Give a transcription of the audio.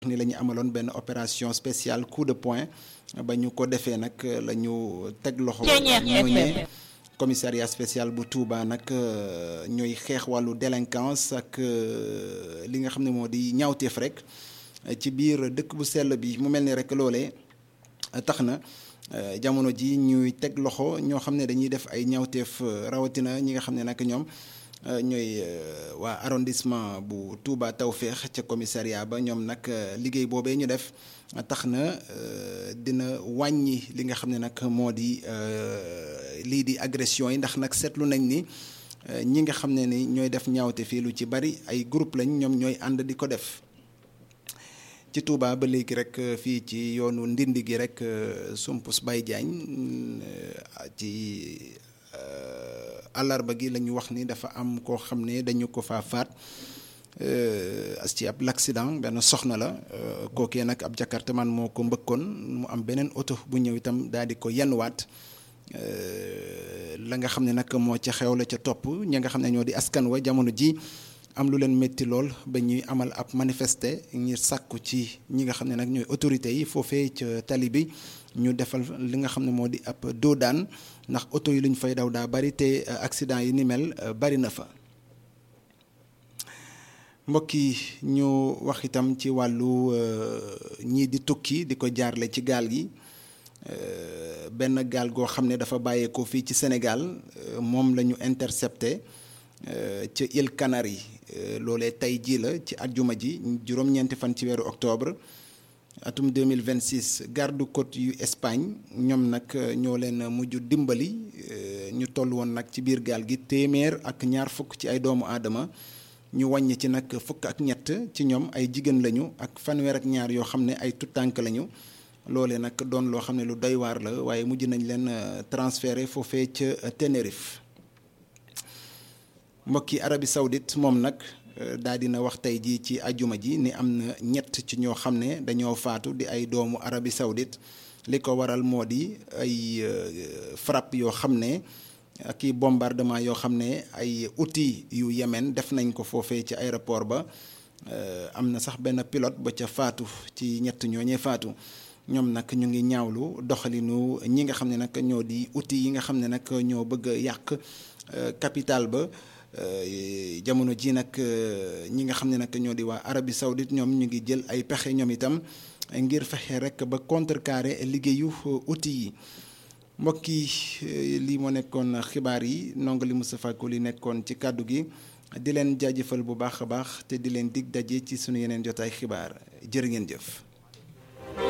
ni la ñu amaloon benn opération spéciale coup de poing ba ñu ko defee nag la ñu teg loxo ñooñee commissariat spécial bu Touba nag ñooy xeex wàllu délinquance ak li nga xam ne moo di ñaawteef rek ci biir dëkk bu sell bi mu mel ni rek loolee tax na jamono ji ñuy teg loxo ñoo xam ne dañuy def ay ñaawteef rawatina ñi nga xam ne nag ñoom ñooy waa arrondissement bu Touba Tawféex ca commissariat ba ñoom nag liggéey boobee ñu def tax na dina wàññi li nga xam ne nag moo di lii di agression yi ndax nag seetlu nañ ni ñi nga xam ne ni ñooy def ñaawte fii lu ci bari ay groupe lañ ñoom ñooy ànd di ko def ci Touba ba léegi rek fii ci yoonu ndindi gi rek Sumpus Baye Diagne ci àllarba gi la ñu wax ni dafa am koo xam ne dañu ko faa faat ci ab l'accident benn soxna la kookee nag ab jakartaman moo ko mbëkkoon mu am beneen oto bu ñëw itam daal di ko yenwaat la nga xam ne nag moo ca xew la ca topp ñi nga xam ne ñoo di askan wa jamono ji am lu leen métti lool ba ñuy amal ab manifester ngir sàkku ci ñi nga xam ne nag ñooy autorités yi foofee ca tali bi ñu defal li nga xam ne moo di ab doodaan ndax oto yi lu ñu fay daw daa bari te accident yi ni mel bari na fa mbokk yi ñu wax itam ci wàllu ñii di tukki di ko jaarle ci gaal gi benn gaal goo xam ne dafa bàyyeekoo fii ci Sénégal moom la ñu intercepté ca îles Canaries loolee tey jii la ci àjjuma ji juróom-ñeenti fan ci weeru octobre atum 2026 garde côte yu Espagne ñoom nag ñoo leen mujj dimbali ñu toll woon nag ci biir gaal gi téeméer ak ñaar fukk ci ay doomu aadama ñu wàññi ci nag fukk ak ñett ci ñoom ay jigéen lañu ak fanweer ak ñaar yoo xam ne ay tuttànk lañu loole nag doon loo xam ne lu doy waar la waaye mujj nañ leen transféré foofee ca Tenerife mbokki Arabie Saoudite moom nag daal dina wax tey jii ci ajuma ji ni am na ñett ci ñoo xam ne dañoo faatu di ay doomu Arabie Saoudite li ko waral moo di ay frappe yoo xam ne ak i bombardement yoo xam ne ay outils yu Yémen def nañ ko foofee ci aéroport ba am na sax benn pilote ba ca faatu ci ñett ñooñee faatu ñoom nag ñu ngi ñaawlu doxalinu ñi nga xam ne nag ñoo di outils yi nga xam ne nag ñoo bëgg a yàq capital ba jamono ji nag ñi nga xam ne nag ñoo di waa Arabie Saoudite ñoom ñu ngi jël ay pexe ñoom itam ngir fexe rek ba contrecarrer liggéeyu outils yi mbokk yi lii moo nekkoon xibaar yi ndongo li Moustapha Koli nekkoon ci kàddu gi di leen jaajëfal bu baax a baax te di leen dig daje ci sunu yeneen jotaay xibaar jërë ngeen jëf.